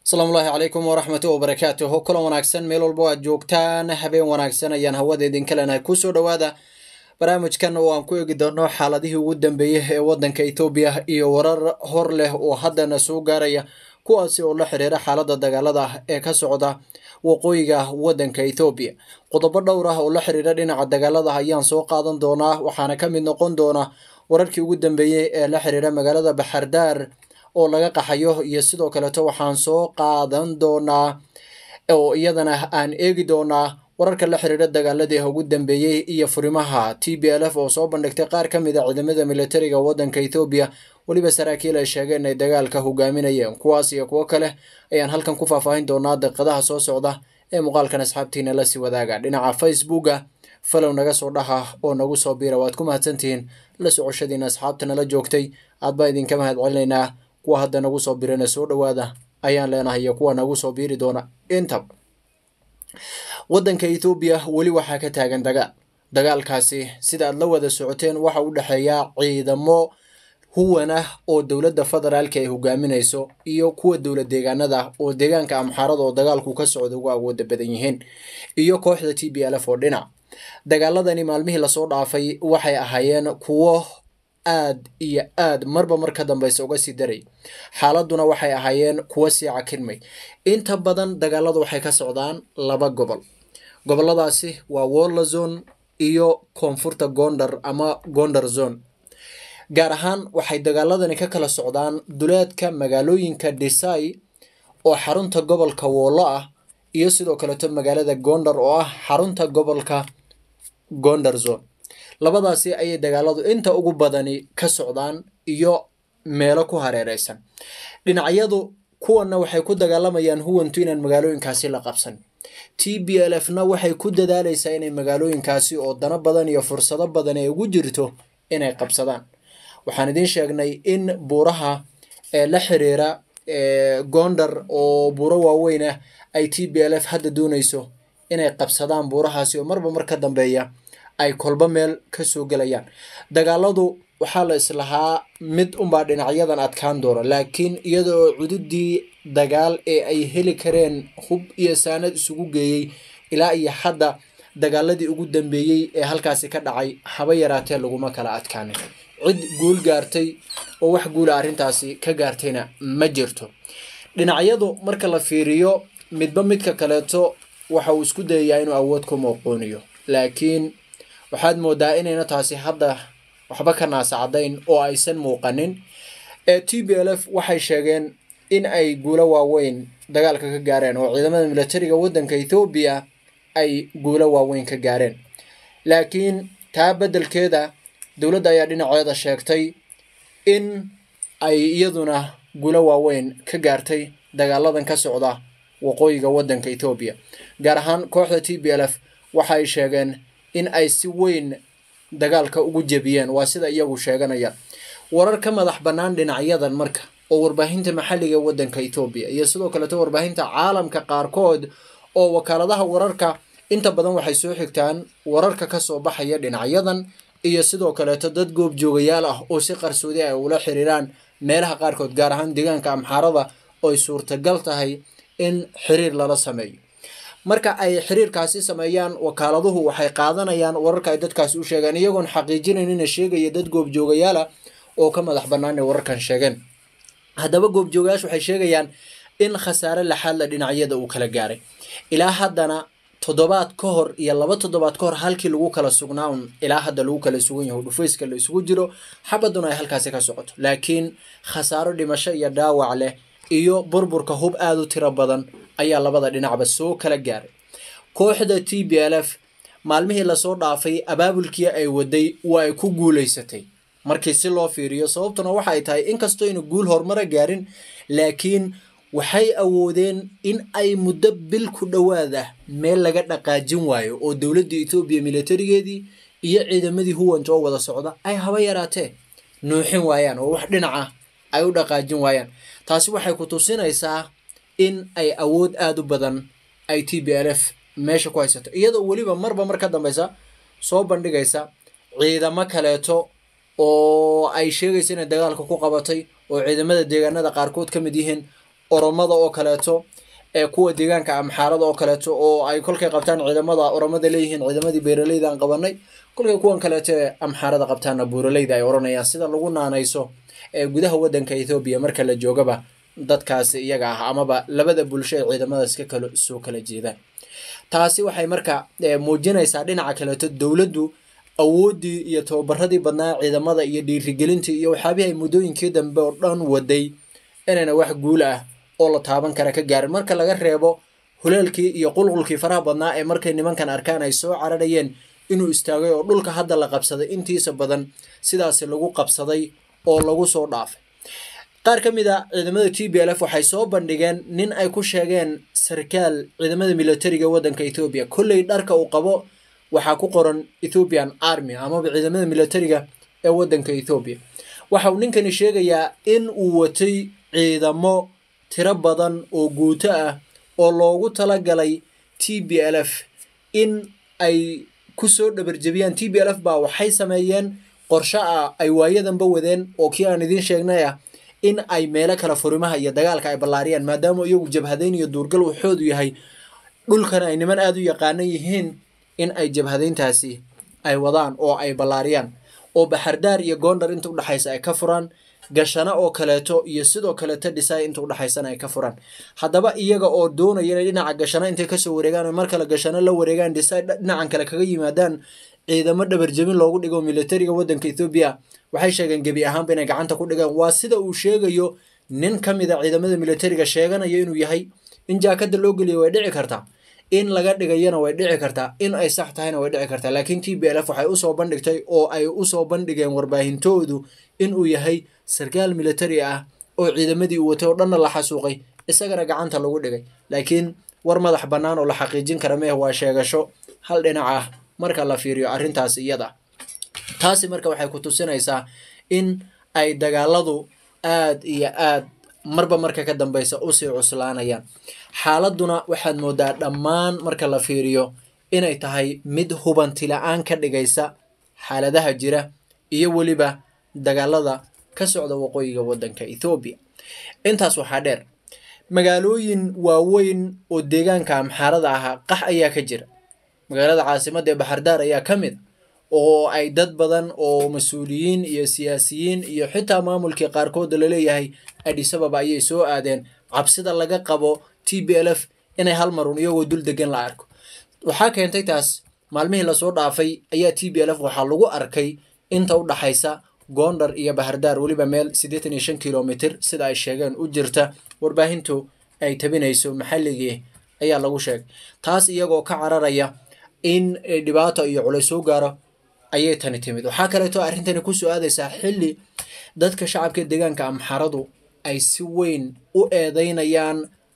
asalaamullaahi calaykum waraxmatu wabarakaatuhu kulan wanaagsan meel walbo aad joogtaan habeen wanaagsan ayaan hawada idinka leenahay kusoo dhowaada barnaamijkan oo aan ku eegi doono xaaladihii ugu dambeeyey ee wadanka etoobiya iyo warar hor leh oo haddana soo gaaraya kuwaasi oo la xiriira xaaladda dagaalada ee ka socda waqooyiga wadanka ethoobiya qodobo dhowr ah oo la xiriira dhinaca dagaalada ayaan soo qaadan doonaa waxaana ka mid noqon doona wararkii ugu dambeeyey ee la xiriira magaalada baxardaar oo laga qaxayo iyo sidoo kaleeto waxaan soo qaadan doonaa oo iyadana aan eegi doonaa wararka la xiriira dagaaladii ugu dambeeyey iyo furimaha t b l f oo soo bandhigtay qaar ka mid a ciidamada militariga wadanka ethoobiya weliba saraakiil ay sheegeen ay dagaalka hogaaminayeen kuwaas iyo kuwo kale ayaan halkan ku faahfaahin doonaa daqiiqadaha soo socda ee muuqaalkan asxaabtiina lasii wadaaga dhinaca facebooka falow naga soo dhaha oo nagu soo biira waad ku mahadsantihiin la socoshadiina asxaabta nala joogtay aad baa idinka mahad celinaynaa kuwa hadda nagu soo birana soo dhowaada ayaan leenahay iyo kuwa nagu soo biiri doona intab wadanka ethoobiya weli waxaa ka taagan dagaal dagaalkaasi sida aad la wada socoteen waxa u dhexeeya ciidamo huwan ah oo dowladda federaalka ay hogaaminayso iyo kuwa dowlad deegaanada oo deegaanka amxaarada oo dagaalku ka socda ugu awooda badan yihiin iyo kooxda t b l f oo dhinac dagaaladani maalmihii lasoo dhaafay waxay ahaayeen kuwo aad iyo aad marba mar ka dambeysa uga sii daray xaaladuna waxay ahaayeen kuwo sii cakirmay inta badan dagaalada waxay ka socdaan laba gobol goboladaasi waa wolla zone iyo koonfurta gondar ama gondar zone gaar ahaan waxay dagaaladani ka kala socdaan duleedka magaalooyinka desai oo xarunta gobolka woollo ah iyo sidoo kaleeto magaalada gondar oo ah xarunta gobolka gondar zone labadaasi ayay dagaaladu inta ugu badani ka socdaan iyo meelo ku hareereysan dhinacyadu kuwanna waxay ku dagaalamayaan huwantu inaan magaalooyinkaasi la qabsan t b l f na waxay ku dadaaleysaa inay magaalooyinkaasi oo dano badan iyo fursado badan ay ugu jirto inay qabsadaan waxaan idiin sheegnay in buuraha ee la xiriira gondar oo buuro waaweyn ah ay t b l f hadda dooneyso inay qabsadaan buurahaasi oo marba mar ka dambeeya ay kolba meel kasoo gelayaan dagaaladu waxaa la islahaa mid unbaa dhinacyadan adkaan doona laakiin iyada oo cududii dagaal ee ay heli kareen hub iyo saanad isugu geeyey ilaa iyo hadda dagaaladii ugu dambeeyey ee halkaasi ka dhacay haba yaraatee laguma kala adkaanin cid guul gaartay oo wax guula arrintaasi ka gaartayna ma jirto dhinacyadu marka la fiiriyo midba midka kaleeto waxa uu isku dayayaa inuu awood ku muuquuniyo laakiin waxaad moodaa inayna taasi hadda waxba ka naasacadayn oo aysan muuqanin ee t b l f waxay sheegeen in ay guulo waaweyn dagaalka ka gaareen oo ciidamada militariga wadanka ethoobiya ay guulo waaweyn ka gaareen laakiin taa beddelkeeda dowladda ayaa dhinaceeda sheegtay in ay iyaduna guulo waaweyn ka gaartay dagaaladan ka socda waqooyiga wadanka ethoobiya gaar ahaan kooxda t b l f waxa ay sheegeen in ay si weyn dagaalka ugu jebiyeen waa sida iyagu sheeganayaan warar ka madax bannaan dhinacyadan marka oo warbaahinta maxalliga ee wadanka ethoobiya iyo sidoo kaleeto warbaahinta caalamka qaarkood oo wakaaladaha wararka inta badan waxay soo xigtaan wararka kasoo baxaya dhinacyadan iyo sidoo kaleeto dad goobjoogayaal ah oo si qarsoodi ay ula xiriiraan meelaha qaarkood gaar ahaan deegaanka amxaarada oo ay suurtagal tahay in xiriir lala sameeyo marka ay xiriirkaasi sameeyaan wakaaladuhu waxay qaadanayaan wararka ay dadkaasi u sheegaan iyagoon xaqiijinaynin sheegaya dad goobjoogayaala oo ka madax bannaan ay wararkan sheegeen haddaba goobjoogayaashu waxay sheegayaan in khasaare laxaadla dhinacyada uu kala gaaray ilaa haddana toddobaad ka hor iyo laba toddobaad ka hor halkii lagu kala sugnaa un ilaa hadda lagu kala sugan yaho dhufayska la isugu jiro xabaduna ay halkaasi ka socoto laakiin khasaaro dhimasho iyo dhaawac leh iyo burburka hub aada u tiro badan ayaa labada dhinacba soo kala gaaray kooxda t b l f maalmihii lasoo dhaafay abaabulkii ay waday waa ay ku guuleysatay markii si loo fiiriyo sababtuna waxa ay tahay inkastoo aynu guul horumara gaarin laakiin waxay awoodeen in ay muddo bil ku dhowaad ah meel laga dhaqaajin waayo oo dowladda etoobiya militarigeedii iyo ciidamadii huwanta oo wada socda ay haba yaraatee nuuxin waayaan oo wax dhinaca ay u dhaqaajin waayaan taasi waxay ku tusinaysaa in ay awood aada u badan ay t b l f meesha ku haysato iyadoo weliba marba mar ka dambeysa soo bandhigaysa ciidamo kaleeto oo ay sheegaysa inay dagaalka ku qabatay oo ciidamada deegaanada qaarkood ka mid yihiin oromada oo kaleeto ee kuwa deegaanka amxaarada oo kaleeto oo ay kolkay qabtaan ciidamada oromada leeyihiin ciidamadii beeraleyda aan qabanay kolkay kuwan kaleeto ee amxaarada qabtaanna buuraleyda ay odhanayaan sida lagu naanayso ee gudaha wadanka ethoobiya marka la joogaba dadkaasi iyaga ah amaba labada bulsho ee ciidamadaas ka kala soo kala jeedaan taasi waxay marka muujinaysaa dhinaca kaleeto dowladdu awooddii iyo tababaradii badnaa ciidamada iyo dhiirigelintii iyo waxyaabihii ay muddooyinkii dambe oo dhan waday inayna wax guul ah oo la taaban kara ka gaarin marka laga reebo huleelkii iyo qulqulkii faraha badnaa ee markay nimankan arkaan ay soo cararayeen inuu istaagay oo dhulka hadda la qabsaday intiisa badan sidaasi lagu qabsaday oo lagu soo dhaafay qaar ka mid a ciidamada t b l f waxay soo bandhigeen nin ay ku sheegeen sarkaal ciidamada militariga waddanka ethoobiya kolley dharka uu qabo waxaa ku qoran ethoopian army amaba ciidamada militariga ee waddanka ethoobiya waxa uu ninkani sheegayaa in uu watay ciidamo tiro badan oo guuto ah oo loogu talagalay t b l f in ay kusoo dhabarjebiyaan t b l f baa waxay sameeyeen qorsho ah ay waayadanba wadeen oo kii aan idiin sheegnay ah in ay meelo kale furimaha iyo dagaalka ay ballaariyaan maadaama iyagu jabhadayn iyo duurgal waxoodu yahay dhulkana ay niman aada u yaqaanan yihiin in ay jabhadayntaasi ay wadaan oo ay ballaariyaan oo baxardaar iyo goondar inta udhexaysa ay ka furaan gashano oo kaleeto iyo sidoo kaleeto dhisay inta udhexaysana ay ka furaan haddaba iyaga oo doonaya inay dhinaca gashano intay kasoo wareegaan o mar kale gashano la wareegaan dhisay dhinacan kale kaga yimaadaan ciidamo dhabarjebin loogu dhigo militariga waddanka ethoobiya waxay sheegeen gebi ahaanba inay gacanta ku dhigaan waa sida uu sheegayo nin ka mid a ciidamada militariga sheeganaya inuu yahay in jaakada loo geliya way dhici kartaa in laga dhigayana way dhici kartaa in ay sax tahayna way dhici kartaa laakiin t b l f waxay usoo bandhigtay oo ay usoo bandhigeen warbaahintoodu inuu yahay sarkaal militari ah oo ciidamadii uu watay oo dhanna la xasuuqay isagana gacanta lagu dhigay laakiin war madax bannaan oo la xaqiijin kara meeh waa sheegasho hal dhinac ah marka la fiiriyo arrintaas iyada taasi marka waxay ku tusinaysaa in ay dagaaladu aad iyo aad marba marka ka dambeysa usii cuslaanayaan xaaladuna waxaad moodaa dhammaan marka la fiiriyo inay tahay mid hubanti la-aan ka dhigaysa xaaladaha jira iyo weliba dagaalada ka socda waqooyiga waddanka ethoobiya intaas waxaa dheer magaalooyin waaweyn oo deegaanka amxaarada ahaa qax ayaa ka jira magaalada caasimadda ee baxardaar ayaa ka mid oo ay dad badan oo mas-uuliyiin iyo siyaasiyiin iyo xitaa maamulkii qaarkood laleeyahay adhisababa ayay soo aadeen cabsida laga qabo t b l f inay hal marun iyagoo dul degan la arko waxaa keentay taas maalmihii lasoo dhaafay ayaa t b l f waxaa lagu arkay inta u dhaxaysa goondar iyo bahardaar weliba meel siddeetan iyo shan kilomitr sida ay sheegeen u jirta warbaahintu ay tabinayso maxalligii ayaa lagu sheegay taas iyagoo ka cararaya in dhibaato iyo culays soo gaaro ayay tani timid waxaa kaleeto arrintani kusoo aadaysaa xilli dadka shacabka deegaanka amxaradu ay si weyn u eedeynayaan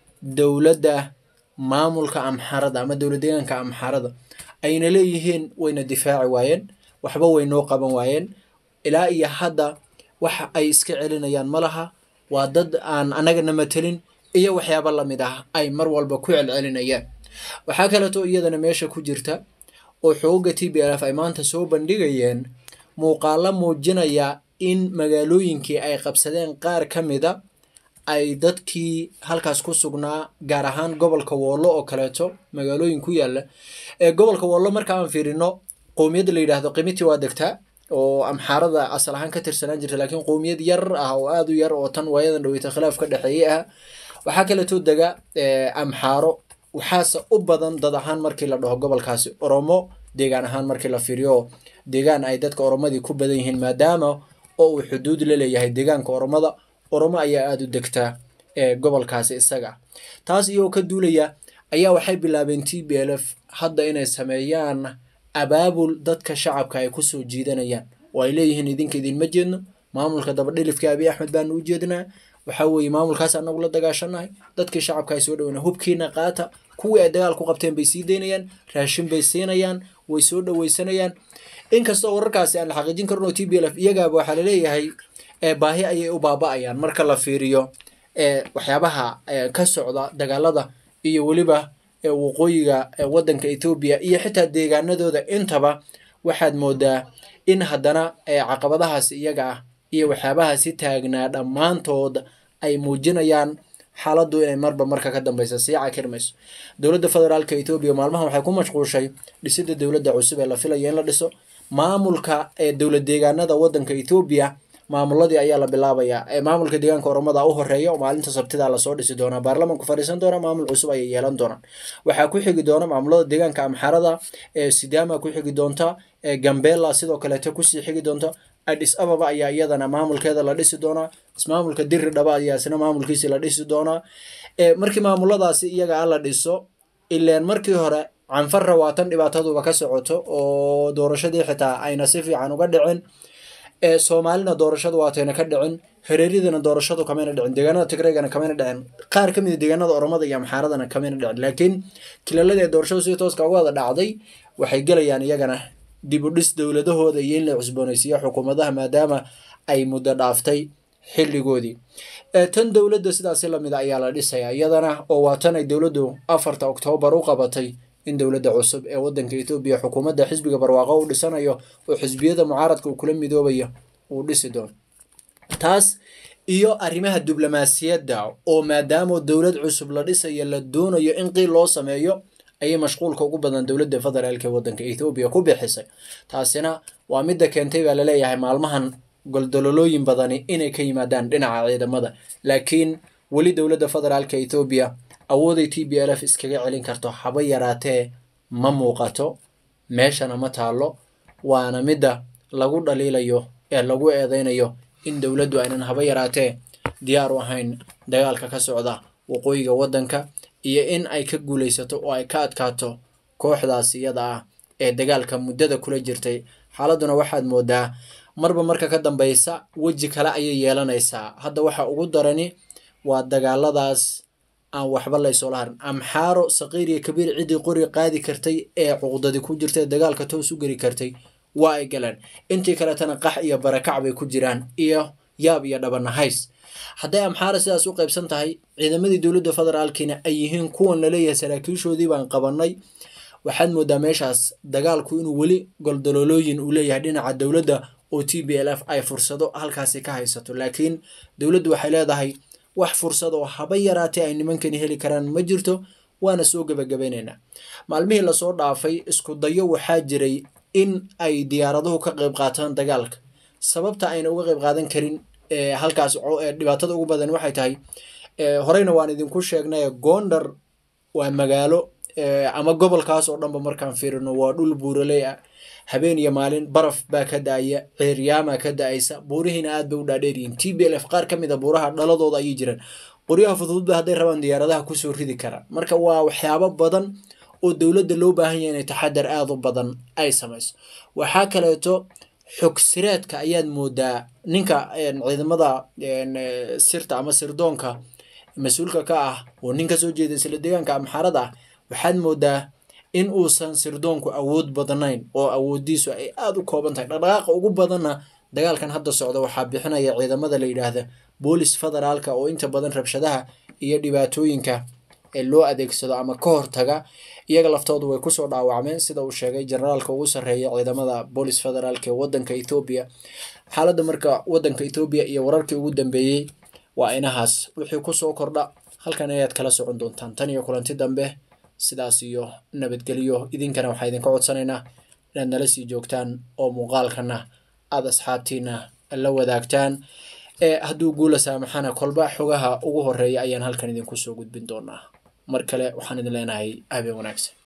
dowladda maamulka amxarada ama dowlad deegaanka amxarada ayna leeyihiin wayna difaaci waayeen waxba way noo qaban waayeen ilaa iyo hadda wax ay iska celinayaan ma laha waa dad aan annagana matelin iyo waxyaaba lamid ah ay mar walba ku celcelinayaan waxaa kaleeto iyadana meesha ku jirta oo xooga t b l f ay maanta soo bandhigayeen muuqaalo muujinaya in magaalooyinkii ay qabsadeen qaar ka mida ay dadkii halkaas ku sugnaa gaar ahaan gobolka woollo oo kaleeto magaalooyin ku yaalla ee gobolka woollo marka aan fiirino qowmiyadda la yidhaahdo qimiti waa degtaa oo amxaarada asal ahaan ka tirsanaan jirta laakiin qowmiyad yar ah oo aada u yar oo tan waayadan dhaweyta khilaaf ka dhexeeye ah waxaa kaleeto dega amxaaro waxaase u badan dad ahaan markii la dhaho gobolkaasi oromo deegaan ahaan markii la fiiriyo deegaan ay dadka oromadii ku badan yihiin maadaama oo uu xuduud la leeyahay deegaanka oromada oromo ayaa aada u degtaa ee gobolkaasi isaga taas iyagoo ka duulaya ayaa waxay bilaabeen t b l f hadda inay sameeyaan abaabul dadka shacabka ay kusoo jiidanayaan oo ay leeyihiin idinka idinma jeedno maamulka dabadhilifka abiy axmed baanu u jeednaa waxaa weeye maamulkaas anagu la dagaashanahay dadkii shacabka ay soo dhaweyna hubkiina qaata kuwii ay dagaal ku qabteen bay sii daynayaan raashin bay siinayaan way soo dhaweysanayaan inkastoo wararkaasi aan la xaqiijin karin oo t b l f iyagaaba waxaa laleeyahay baahi ayay u baaba-ayaan marka la fiiriyo waxyaabaha ka socda dagaalada iyo weliba waqooyiga waddanka ethoobiya iyo xitaa deegaanadooda intaba waxaad moodaa in haddana caqabadahaas iyaga ah iyo waxyaabahaasi taagnaa dhammaantood ay muujinayaan xaaladdu inay marba marka ka dambeysa sii cakirmayso dowladda federaalka etoobiya maalmahan waxay ku mashquushay dhisidda dowladda cusub ee la filaya in la dhiso maamulka ee dowlad deegaanada wadanka etoobiya maamuladii ayaa la bilaabayaa ee maamulka deegaanka oromada u horeeya oo maalinta sabtida lasoo dhisi doonaa baarlamanku fadhiisan doona maamul cusub ayay yeelan doonaan waxaa ku xigi doona maamulada deegaanka amxarada ee sidaama ku xigi doonta ee gambela sidoo kaleeto kusii xigi doonta adis ababa ayaa iyadana maamulkeeda la dhisi doonaa ismaamulka diri dhaba ayaa isna maamulkiisi la dhisi doonaa markii maamuladaasi iyaga a la dhiso ileen markii hore canfarra waa tan dhibaataduba ka socoto oo doorashadii xitaa ayna si fiican uga dhicin soomaalina doorashadu waatayna ka dhicin hareeridana doorashadu kamayna dhicin deegaanada tigreegana kamayna dhicin qaar kamid a deegaanada oromada iyo amxaaradana kamayna dhicin laakiin kilalada ee doorashadu si tooska uga wada dhacday waxay gelayaan iyagana dib u dhis dowladahooda iyo in la cusboonaysiiyo xukuumadaha maadaama ay muddo dhaaftay xilligoodii tan dowladda sidaasi lamid a ayaa la dhisaya iyadana oo waa tan ay dowladdu afarta oktoobar u qabatay in dowladda cusub ee wadanka etoobiya xukuumadda xisbiga barwaaqo u dhisanayo oo xisbiyada mucaaradka uu kula midoobayo uu dhisi doono taas iyo arrimaha diblomaasiyadda oo maadaama dowlad cusub la dhisayo la doonayo in qiil loo sameeyo ayay mashquulka ugu badan dowladda federaalk ee wadanka etoobiya ku bixisay taasina waa midda keentay baa laleeyahay maalmahan goldololooyin badani inay ka yimaadaan dhinaca ciidamada laakiin weli dowladda federaalka etoobiya awooday t b l f iskaga celin karto haba yaraatee ma muuqato meeshana ma taalo waana midda lagu dhaliilayo ee lagu eedeynayo in dowladdu aynan haba yaraatee diyaar u ahayn dagaalka ka socda waqooyiga waddanka iyo in ay ka guulaysato oo ay ka adkaato kooxdaas iyada ah ee dagaalka muddada kula jirtay xaaladduna waxaad moodaa marba marka ka dambeysa weji kale ayay yeelanaysaa hadda waxa ugu darani waa dagaaladaas aan waxba laysoola harin amxaaro saqiir iyo kabiir ciddii qori qaadi kartay ee cuqdadi ku jirta ee dagaalka toos u geli kartay waa ay galeen intii kaletana qax iyo barakac bay ku jiraan iyo yaab iyo dhabanahays hadday amxaara sidaas u qaybsan tahay ciidamadii dowladda federaalkiina ay yihiin kuwan laleeyahay saraakiishoodii baan qabanay waxaad moodaa meeshaas dagaalku inuu weli goldololooyin uu leeyahay dhinaca dowladda oo t b l f ay fursado halkaasi ka haysato laakiin dowladdu waxay leedahay wax fursad oo haba yaraatee ay nimankani heli karaan ma jirto waana soo gebagabaynaynaa maalmihii lasoo dhaafay isku dayo waxaa jiray in ay diyaaraduhu ka qayb qaataan dagaalka sababta ayna uga qayb qaadan karin halkaas dhibaatada ugu badan waxay tahay horeyna waan idinku sheegnay gondar waa magaalo ama gobolkaas oo dhanba markaan fiirino waa dhul buuraley ah habeen iyo maalin baraf baa ka da-aya ceeryaama ka da-aysa buurihiina aad bay u dhaadheeryihiin t b l f qaar ka mid a buuraha dhaladooda ayay jiraan qoryaha fududba hadday rabaan diyaaradaha kusoo ridi karaan marka waa waxyaabo badan oo dowladda loo baahan yahay inay taxadar aada u badan ay samayso waxaa kaleeto xogsiraadka ayaad moodaa ninka ciidamada sirta ama sirdoonka mas-uulka ka ah oo nin kasoo jeeda isla deegaanka amxaarada ah waxaad moodaa in uusan sirdoonku awood badnayn oo awoodiisu ay aada u kooban tahay dhaqdhaqaaqa ugu badanna dagaalkan hadda socda waxaa bixinaya ciidamada la yidhaahda boolis federaalka oo inta badan rabshadaha iyo dhibaatooyinka ee loo adeegsado ama ka hortaga iyaga laftoodu way kusoo dhaawacmeen sida uu sheegay generaalka ugu sarreeya ciidamada boolis federaalk ee wadanka ethoobiya xaaladda marka wadanka ethoobiya iyo wararkii ugu dambeeyey waa inahaas wixii kusoo kordha halkan ayaad kala socon doontaan tan iyo kulanti dambe sidaas iyo nabadgelyo idinkana waxaa idinka codsanaynaa inaad nala sii joogtaan oo muuqaalkana aada asxaabtiina la wadaagtaan hadduu guula saamaxana kolba xogaha ugu horeeya ayaan halkan idinku soo gudbin doonaa mar kale waxaan idin leenahay habeen wanaagsan